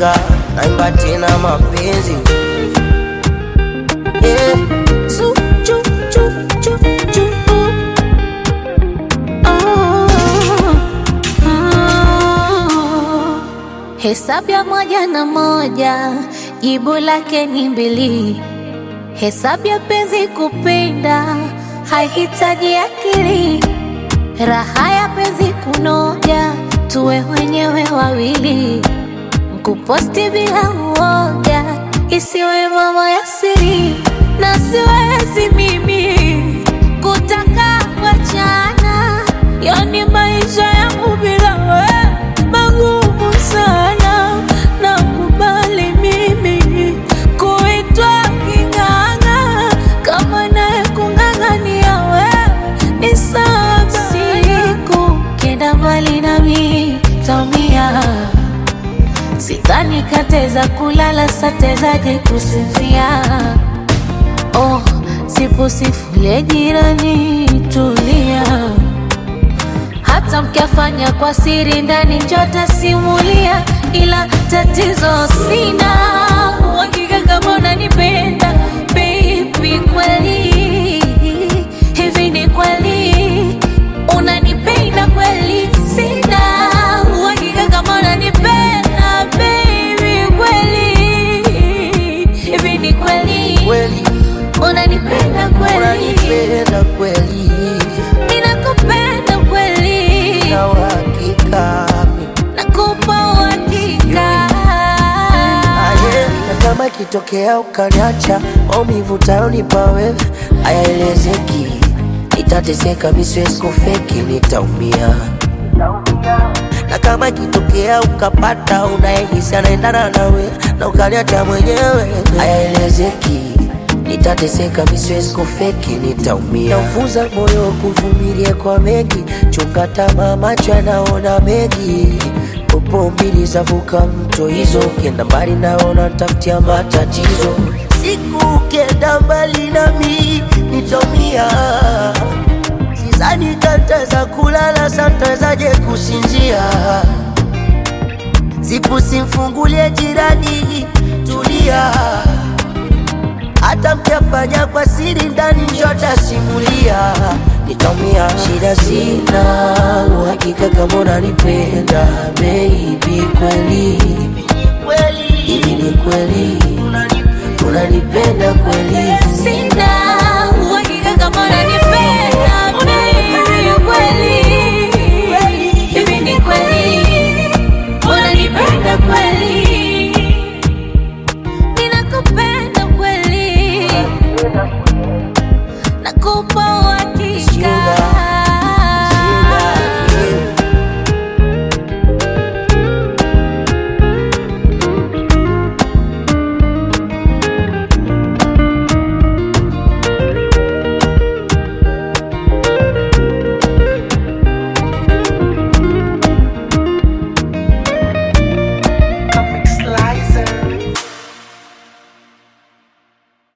uhakika, naimba tena mapenzi yeah. Su, chu, chu, chu, chu, uh. Oh, oh. Hesabu ya moja na moja jibu lake ni mbili. Hesabu ya penzi kupenda haihitaji akili. Raha ya penzi kunoja, tuwe wenyewe wawili. Kuposti bila uoga, isiwe mambo ya siri, na siwezi mimi kutaka wachana, yani maisha yangu bila wewe magumu sana. Nakubali mimi kuitwa king'ang'a, kama naye kung'ang'ania wewe ni sawa. Siku kenda mbali nami taumia Sidhani kateza kulala satezaje kusinzia. Oh, sipo sifulie jirani, tulia. Hata mkiafanya kwa siri ndani njota simulia, ila tatizo sina uhakika kama unanipenda baby, kweli hivi ni kweli unanipenda kweli? Sina uhakika kama unanipenda baby, kweli hivi ni kweli Kweli unanipenda kweli? unanipenda kweli, Ninakupenda kweli, na uhakika nakupa uhakika. aye, na kama ikitokea ukaniacha, maumivu utayonipa wewe hayaelezeki, nitateseka, mi siwezi kufeki, nitaumia na kama ikitokea ukapata unayehisi anaendana nawe na ukaniacha mwenyewe, hayaelezeki, nitateseka, mi siwezi kufeki, nitaumia. Naufunza moyo kuvumilia kwa mengi, chunga tamaa, macho yanaona mengi popo mbili zavuka mto hizo, ukienda mbali naona tafutia matatizo. Siku ukienda mbali nami nitaumia Sidhani tataweza kulala, satawezaje kusinzia? Zipu simfungulie jirani, tulia. Hata mkiafanya kwa siri ndani, njota simulia, nitaumia. Shida sina uhakika kama unanipenda baby, kweli hivi ni kweli unanipenda kweli? Sina uhakika kama unanipenda